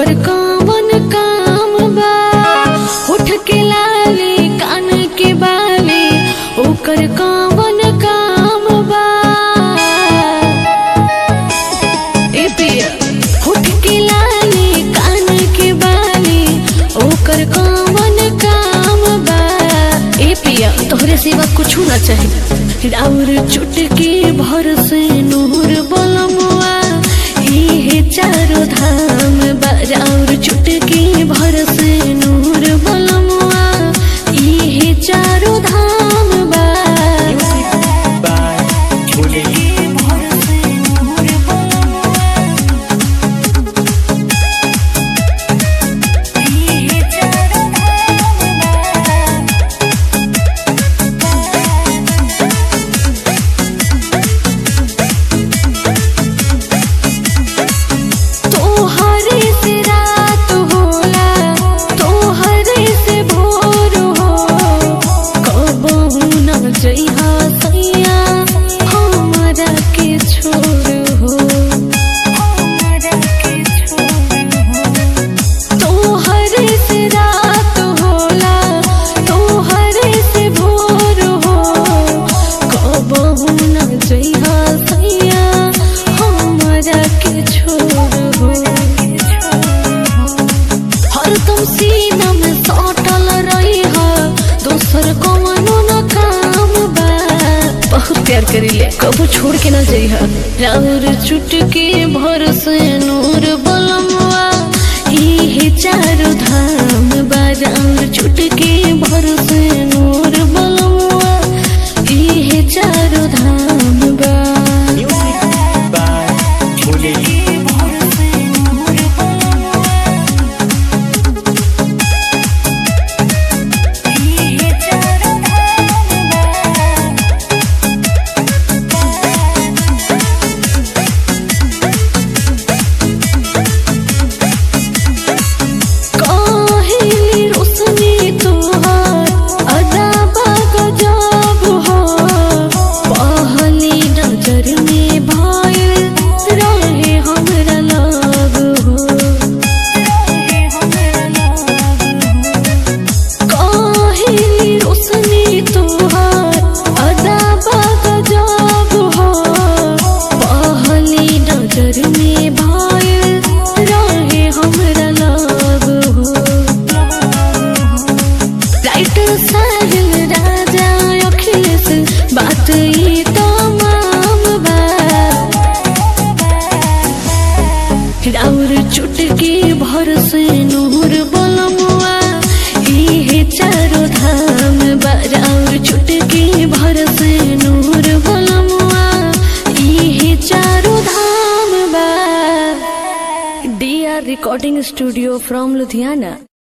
ओकर कौन काम बा उठ के लाली कान के बाली ओकर कौन काम बा ए पिया उठ के लाली कान के बाली ओकर कौन काम बा ए पिया तोहरे सिवा कुछ ना चाहिए राउर चुटकी भर से नूर बलमुआ इहे चारो धाम बा राउर चुटकी भर से नूर बलमुआ इहे चारो धाम बा बाय भोले भर से नूर बलमुआ इहे चारो धाम बा तोहरे से रात होला तोहरे से भोर हो कबहू न जइहा सैया हमरा के छोड़ हो तोहरे से रात होला तोहरे से भोर हो कबहू न जइहा सैया हमरा के छोड़ हो हरदम सीना में सटल रही है दोसर कौनो न काम बा बहुत प्यार करीले कबू छोड़ के ना जइहा राउर चुटकी भर से नूर बलमुआ इहे चारो धाम बा राउर चुटकी भर से नूर बलमुआ इहे चारो धाम बा म्यूजिक बाय भोले भर से नूर बलमुआ इहे चारो धाम बा काहेली रोशनी तोहार अदा गजब हो पहली नजर में भाईल रहे हमरा लग हो काहेली रोशनी तोहार अदा गजब हो पहली नजर में भाईल रहे हमरा लग हो राइटर साहिल राजा अखिलेश बात ई तमाम बा राउर चुटकी भर से नूर बलमुआ इहे चारो धाम बा राउर चुटकी भर से नूर बलमुआ इहे चारो धाम बा D R recording studio from Ludhiana